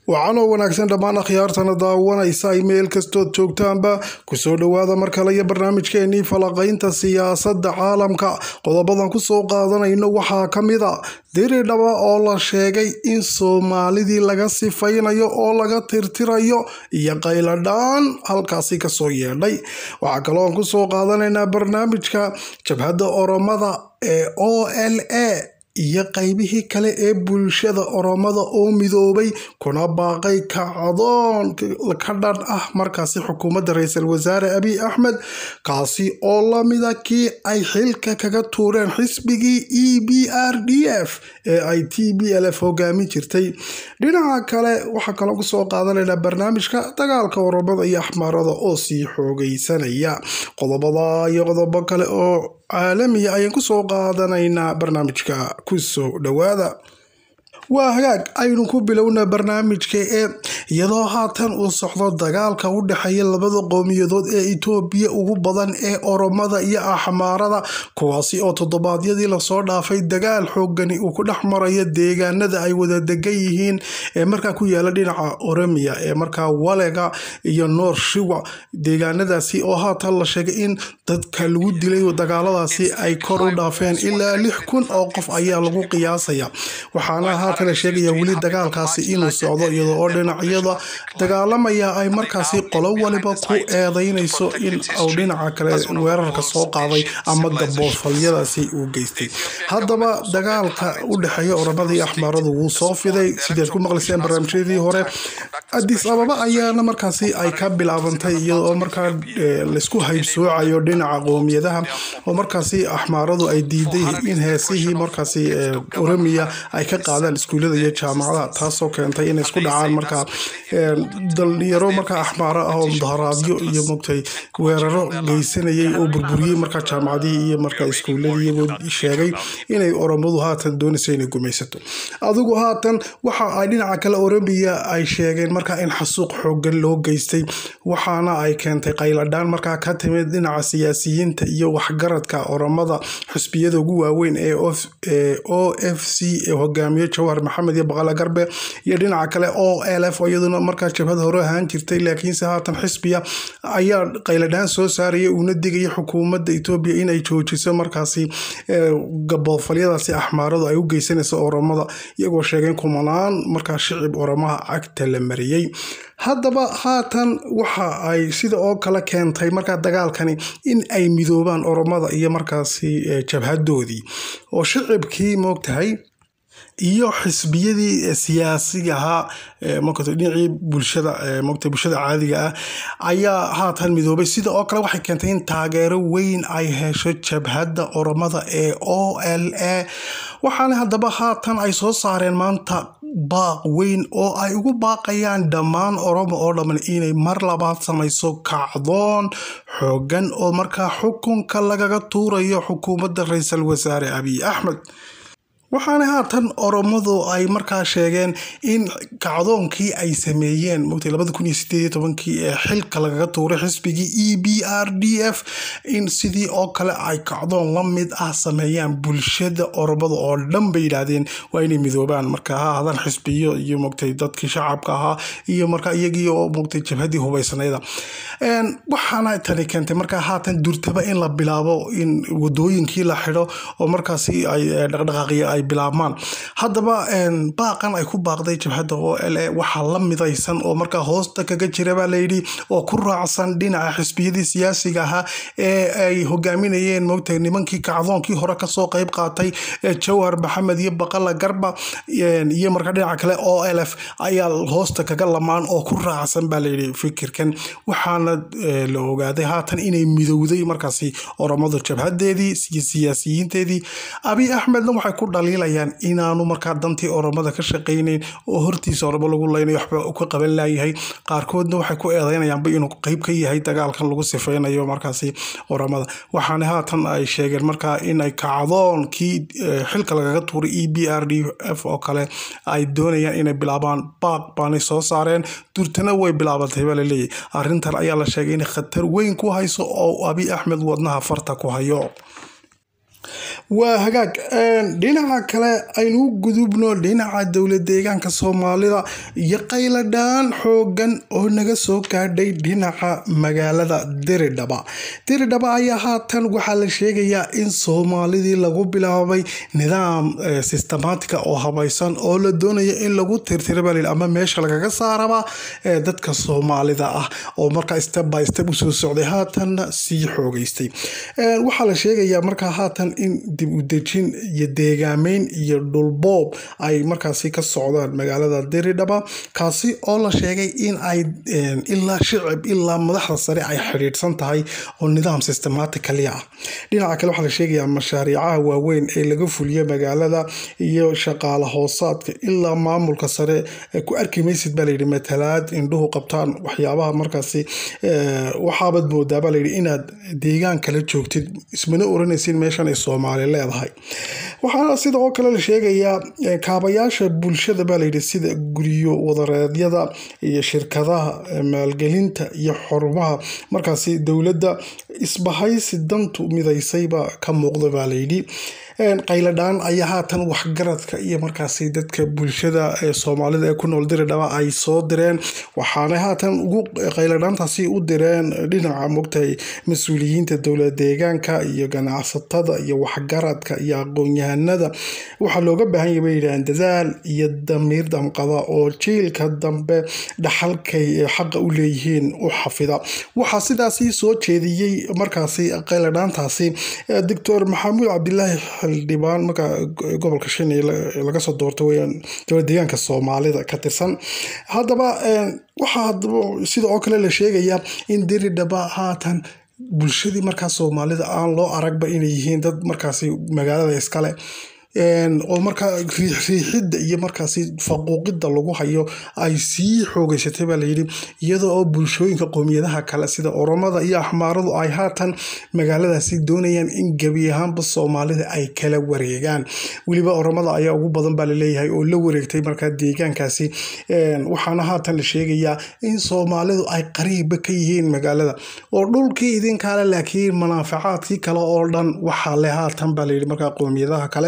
waxaanoo wanaagsan dhammaan akhyaartana daawanaysa ay meel kastood joogtaanba kusoo dhowaada mar kale iyo barnaamijkeenii falaqaynta siyaasadda caalamka qodobadan kusoo qaadanayno waxaa ka mid a diridhaba oo la sheegay in soomaalidii laga sifaynayo oo laga tirtirayo iyo qayladhaan halkaasi kasoo yeedhay waxaa kalooan kusoo qaadanaynaa barnaamijka jabhadda oromada ee o l a iyo qaybihii kale ee bulshada oromada oo midoobay kuna baaqay kacdoon ka dhan ah markaasi xukuumadda ra-iisul wasaare abiy axmed kaasi oo lamida kii ay xilka kaga tuureen xisbigii e b r d f ee ay t b l f hogaamin jirtay dhinaca kale waxaa kaloo kusoo qaadanaynaa barnaamijka dagaalka oromada iyo axmaarada oo sii xoogeysanaya qodobada iyo qodobo kale oo caalamiya ayaan kusoo qaadanaynaa barnaamijka kusoo dhowaada waa hagaag aynu ku bilowna barnaamijka ee iyadoo haatan uu socdo dagaalka u dhexeeya labada qowmiyadood ee itoobiya ugu badan ee oromada iyo axmaarada kuwaasi oo toddobaadyadii lasoo dhaafay dagaal xoogani uu ku dhex marayo deegaanada ay wada degan yihiin ee markaa ku yaala dhinaca oromiya ee markaa walega iyo noor shiwa deegaanadaasi oo haatan la sheegay in dadka lagu dilay dagaaladaasi ay kor u dhaafeen ilaa lix kun oo qof ayaa lagu qiyaasaya waxaana haatan la sheegaya weli dagaalkaasi inuu socdo iyadoo oo dhinacyada dagaalamaya ay markaasi qolo waliba ku eedeynayso in uu dhinaca kale weerarka soo qaaday ama gaboofaliyadaasi uu geystay haddaba dagaalka u dhexeeya oromada iyo axmaaradu wuu soo fiday sideed ku maqlayseen barnaamijyadii hore adis ababa ayaana markaasi ay ka bilaabantay iyadoo markaa laysku haybsoocayo dhinaca qoomiyadaha oo markaasi axmaaradu ay diiday in heesihii markaasi oromiya ay ka qaadaan iskuullada iyo jaamacadaha taasoo keentay inay isku dhacaan markaa dhalinyaro markaa axmaaro ah oo mudaharaadyo iyo mogtay weeraro geysanayay oo burburiyey markaa jaamacadihii iyo markaa iskuuladii iyagoo sheegay inay oromadu haatan doonayso inay gumaysato adigu haatan waxa ay dhinaca kale oromiya ay sheegeen markaa in xasuuq xoogan loo geystay waxaana ay keentay qayladhaan markaa ka timid dhinaca siyaasiyiinta iyo waxgaradka oromada xusbiyada ugu waaweyn ee o f c ee hogaamiye jawhar maxamed iyo baqala garbe iyo dhinaca kale o l f iyaduna markaa jabhada hore ahaan jirtay laakiinse haatan xisbiya ayaa qayladhaan soo saaraya uuna digaya xukuumadda etoobiya inay joojiso markaasi gaboofalyadaasi axmaaradu ay u geysanayso oromada iyagoo sheegeen kumanaan markaa shicib oromaha cagta la mariyey haddaba haatan waxa ay sida oo kale keentay markaa dagaalkani in ay midoobaan oromada iyo markaasi jabhadoodii oo shicibkii moogtahay iyo xisbiyadii siyaasiga ahaa dhinacii bulshada mota bulshada caadiga ah ayaa haatan midoobay sida oo kale waxay keentay in taageero weyn ay hesho jabhadda oromada ee o l a waxaana haddaba haatan ay soo saareen maanta baaq weyn oo ay ugu baaqayaan dhammaan oromo oo dhamman inay mar labaad samayso kacdoon xoogan oo markaa xukunka lagaga tuurayo xukuumadda ra-iisul wasaare abiy axmed waxaana haatan oromadu ay markaa sheegeen in kacdoonkii ay sameeyeen mota labada kun iyo sideed iyo tobankii ee xilka lagaga tuuray xisbigii e b r d f in sidii oo kale ay kacdoon la mid ah sameeyaan bulshada oromada oo dhan bay yidhaahdeen waa inay midoobaan marka ha ahaadaan xisbiyo iyo mogtay dadkii shacabka ahaa iyo markaa iyagii oo mogtay jabhadii hubaysnayda waxaana tani keentay markaa haatan durtaba in la bilaabo in wadooyinkii la xidho oo markaasi ay dhaqdhaqaaqiya ay bilaabmaan haddaba baaqan ay ku baaqday jabhadda o l a waxaa la midaysan oo markaa hoosta kaga jira baa layidhi oo ku raacsan dhinaca xisbiyadii siyaasiga ahaa ee ay hogaaminayeen moogtahay nimankii kacdoonkii hore kasoo qeyb qaatay jawhar maxamed iyo baqala garba iyo markaa dhinaca kale o l f ayaa hoosta kaga lamaan oo ku raacsan baa layidhi fikirkan waxaana la ogaaday haatan inay midowday markaasi oromadu jabhadeedii iyo siyaasiyiinteedii abiy axmedna waxay ku dhaliilayaan inaanu markaa dantii oromada ka shaqaynayn oo hortiisa oromo lagu leynayo waxba ka qaban laayahay qaarkoodna waxay ku eedeynayaanba inuu qeyb ka yahay dagaalkan lagu sifeynayo markaasi oromada waxaana haatan ay sheegeen markaa inay kacdoonkii xilka lagaga tuuray e b r d f oo kale ay doonayaan inay bilaabaan baaq baanay soo saareen durtana way bilaabantay baa laleeyahy arrintan ayaa la sheegay inay khatar weyn ku hayso oo abiy axmed wadnaha farta ku hayo waa hagaag dhinaca kale aynu u gudubno dhinaca dowlad deegaanka soomaalida iyo qayladhaan xoogan oo naga soo gaadhay dhinaca magaalada diridhaba diridhaba ayaa haatan waxaa la sheegayaa in soomaalidii lagu bilaabay nidaam systematica oo habaysan oo la doonayo in lagu tirtiraba ama meesha lagaga saaraba dadka soomaalida ah oo markaa step by step usoo socday haatanna sii xoogeystay waxaa la sheegayaa markaa haatan in dib u dejin iyo deegaameyn iyo dhulboob ay markaasi ka socdaan magaalada diridhaba kaasi oo la sheegay in ay ilaa shicib ilaa madaxda sare ay xidhiidhsan tahay oo nidaam systematically ah dhinaca kale waxaa la sheegayaa mashaariicaha waaweyn ee laga fuliyo magaalada iyo shaqaala hoosaadka ilaa maamulka sare ku arki maysid baa layidhi matalaad indhuhu qabtaan waxyaabaha markaasi waxaabad moodaabaa layidhi inaad deegaan kala joogtid ismana oranaysin meeshan ay soomaali leedahay waxaana sida oo kale la sheegayaa kaabayaasha bulshada baa layidhi sida guryo wadareedyada iyo shirkadaha maalgelinta iyo xorumaha markaasi dowladda isbahaysi dantu midaysayba ka muuqda baa layidhi qayladhaan ayaa haatan waxgaradka iyo markaasi dadka bulshada ee soomaalida ee ku nool diridhaba ay soo direen waxaana haatan ugu qayladhaantaasi u direen dhinaca mogtahay mas-uuliyiinta dowlad deegaanka iyo ganacsatada iyo waxgaradka iyo aqoon-yahanada waxaa looga baahan yahay bay yidhahdeen dadaal iyo damiir damqada oo jiilka dambe dhaxalkay xaqa u leeyihiin u xafida waxaa sidaasi soo jeediyey markaasi qayladhaantaasi doctor maxamuud cabdilaahi xildhibaan marka gobolka shanay laga soo doorto weyaan dowlad deegaanka soomaalida ka tirsan haddaba waxaa hadaba sida oo kale la sheegayaa in diridhaba haatan bulshadii markaa soomaalida aan loo aragba inay yihiin dad markaasi magaalada iskale oo markaa riixriixidda iyo markaasi faquuqidda lagu hayo ay sii xoogeysatay baa layidhi iyadoo oo bulshooyinka qowmiyadaha kale sida oromada iyo axmaaradu ay haatan magaaladaasi doonayaan in gebi ahaanba soomaalida ay kala wareegaan weliba oromada ayaa ugu badan baa laleeyahay oo la wareegtay markaa deegaankaasi waxaana haatan la sheegayaa in soomaalidu ay qariibba ka yihiin magaalada oo dhulkii idinkaale laakiin manaafacaadkii kale oo dhan waxaa le haatan baa layidhi markaa qowmiyadaha kale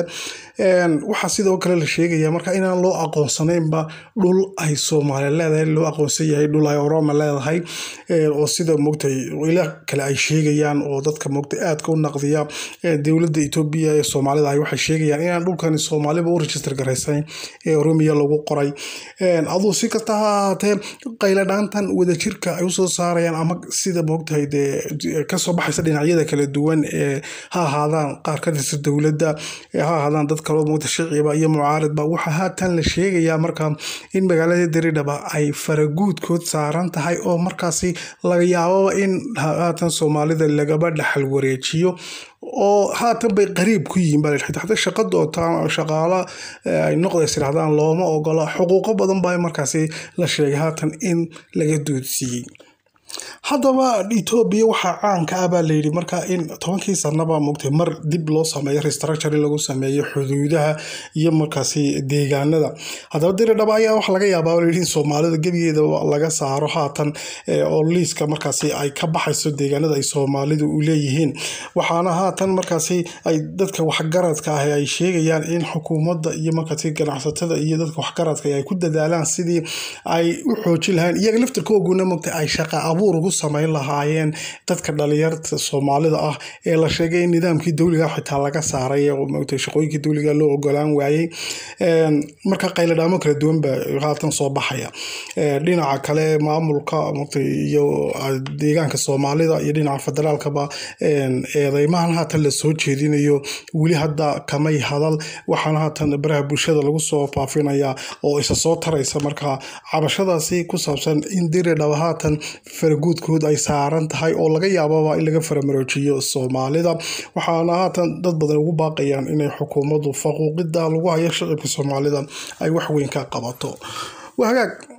waxaa sidoo kale la sheegaya marka inaan loo aqoonsanaynba dhul ay soomaali leedahay loo aqoonsan yahay dhul ay oroma leedahay oo sida mogtay ila kale ay sheegayaan oo dadka mogtay aadka u naqdiya dowladda etoobiya ee soomaalida ay waxay sheegayaan inaan dhulkani soomaaliba u register garaysan ee oromiya lagu qoray aduu si kasta ha ahaatee qayladhaantan wadajirka ay usoo saarayaan ama sida mogtahay dee kasoo baxaysa dhinacyada kala duwan ee ha ahaadaan qaar ka tirsan dowladda ha ahaadaan dad kaloo mogta shiciba iyo mucaaridba waxaa haatan la sheegayaa markaa in magaalada diridhaba ay faraguudkood saaran tahay oo markaasi laga yaababa in haatan soomaalida lagaba dhaxal wareejiyo oo haatan bay qariib ku yihiin baa xataa shaqa doontaan shaqaalo ay noqdays irahdaan looma ogola xuquuqo badan baa markaasi la sheegay haatan in laga duudsiiyey haddaba etoobiya waxaa caanka ah baa layidhi markaa in tobankii sanaba mogtay mar dib loo sameeyo restructure in lagu sameeyo xuduudaha iyo markaasi deegaanada haddaba diridhaba ayaa waxa laga yaabaa layidhi in soomaalida gebigeeda laga saaro haatan oo liiska markaasi ay ka baxayso deegaanada ay soomaalidu u leeyihiin waxaana haatan markaasi ay dadka waxgaradka ah ay sheegayaan in xukuumadda iyo markaasi ganacsatada iyo dadka waxgaradka ay ku dadaalaan sidii ay u xoojin lahayn iyaga laftirkooguna mogtay ay shaqa abuur ugu samayn lahaayeen dadka dhalinyarta soomaalida ah ee la sheegay in nidaamkii dowliga xitaa laga saaray oo mogtay shaqooyinkii dowliga loo ogolaan waayey marka qayladhaamo kala duwan baa haatan soo baxaya dhinaca kale maamulka mogtay iyo deegaanka soomaalida iyo dhinaca federaalkaba eedeymahan haatan lasoo jeedinayo weli hadda kamay hadal waxaana haatan baraha bulshada lagu soo faafinaya oo isa soo taraysa marka cabashadaasi ku saabsan in diridhaba haatan faraguudkood ay saaran tahay oo laga yaababa in laga faramaroojiyo soomaalida waxaana haatan dad badan ugu baaqayaan inay xukuumaddu faquuqida lagu hayo shicibka soomaalida ay wax weyn ka qabato waa hagaag